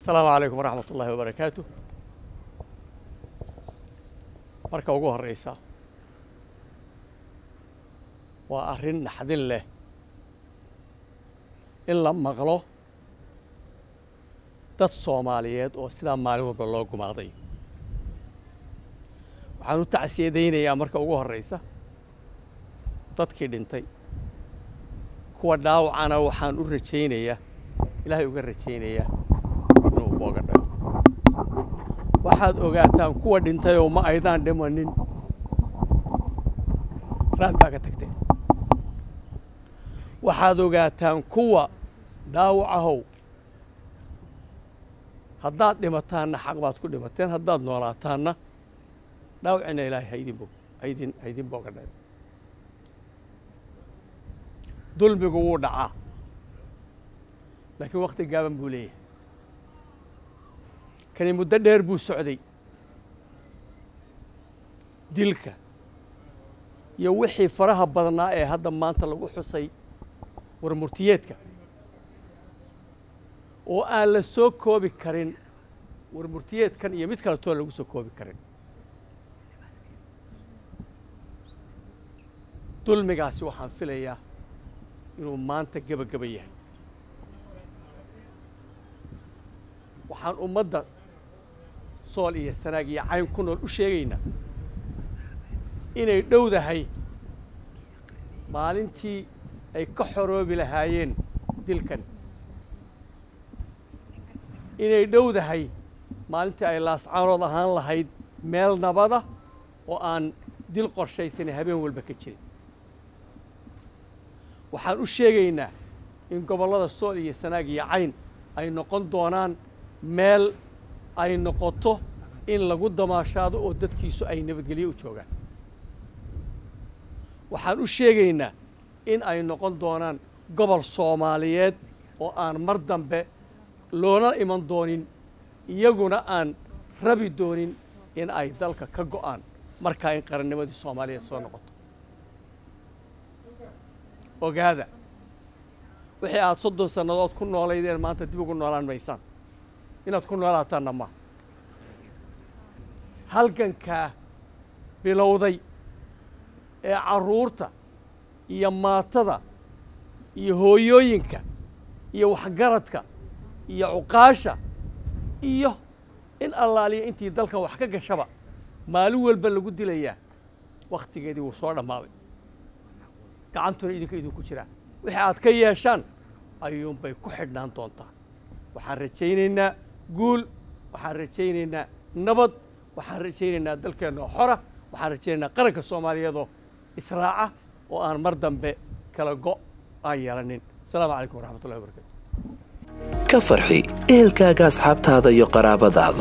asalaamu calaykum waraxmat ullaahi wabarakaatu marka ugu horreysa waa arrin naxdin leh in la maqlo dad soomaaliyeed oo sidaa maalin walba loo gumaaday waxaan u tacsiyadaynayaa marka ugu horreysa dadkii dhintay kuwa dhaawacana waxaan u rajaynayaa ilaahay uga rajaynayaa inuu booga dhago waxaad ogaataan kuwa dhintayoo ma aydaan dhimanin raad baa ka tagteen waxaad ogaataan kuwa dhaawacahow haddaad dhimataanna xaq baad ku dhimateen haddaad noolaataanna dhaawacina ilaahay haydin bog haydin haydin booga dhago dulmigu wuu dhacaa laakiin wakhti gaaban buu leeyahay kani muddo dheer buu socday dilka iyo wixii faraha badnaa ee hadda maanta lagu xusay warmurtiyeedka oo aan la soo koobi karin warmurtiyeedkan iyo mid kaletoo lagu soo koobi karin dulmigaasi waxaan filayaa inuu maanta gebageba yahay waxaan ummadda sool iyo sanaag iyo cayn ku nool u sheegaynaa inay dhowdahay maalintii ay ka xoroobi lahaayeen dilkan inay dhowdahay maalintii ay laascaanood ahaan lahayd meel nabada oo aan dil qorshaysanay habeen walba ka jirin waxaan u sheegaynaa in gobollada sool iyo sanaag iyo cayn ay noqon doonaan meel ay noqoto in lagu damaashaado oo dadkiisu ay nabadgelyo u joogaan waxaan u sheegaynaa in ay noqon doonaan gobol soomaaliyeed oo aan mar dambe loona iman doonin iyaguna aan rabi doonin in ay dalka ka go'aan markaa in qarannimadii soomaaliyeed soo noqoto ogaada wixii aad soddon sannadood ku noolaydeen maanta dib ugu noolaan maysaan inaad ku noolaataanna ma halgankaa bilowday ee carruurta iyo maatada iyo hooyooyinka iyo waxgaradka iyo cuqaasha iyo in allaaliya intii dalkan wax ka gashaba maalin walba lagu dilayaa wakhtigeedii wuu soo dhammaaday gacantuna idinka idinku jiraa wixii aad ka yeeshaan ayuunbay ku xidhnaan doontaa waxaan rajaynaynaa guul waxaan rajaynaynaa nabad waxaan rajaynaynaa dalkeennoo xora waxaan rajaynaynaa qaranka soomaaliyeedoo israaca oo aan mar dambe kala go' aan yeelanin asalaamu calaykum waraxmatullahi wabarakatu ka farxi ehelkaaga asxaabtaada iyo qaraabadaada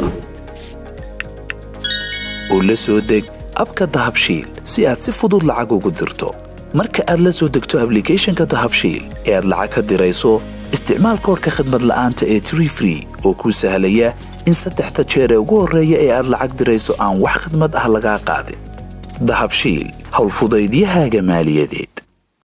oo la soo deg abka dahabshiil si aad si fudud lacag ugu dirto marka aad la soo degto ablicathonka dahabshiil ee aad lacag ka dirayso isticmaal koorka khadmad la'aanta ee tree free oo kuu sahlaya in saddexda jeer ee ugu horreeya ee aad lacag dirayso aan wax khidmad ah lagaa qaadin dahabshiil howlfudaydiyahaaga maaliyadeed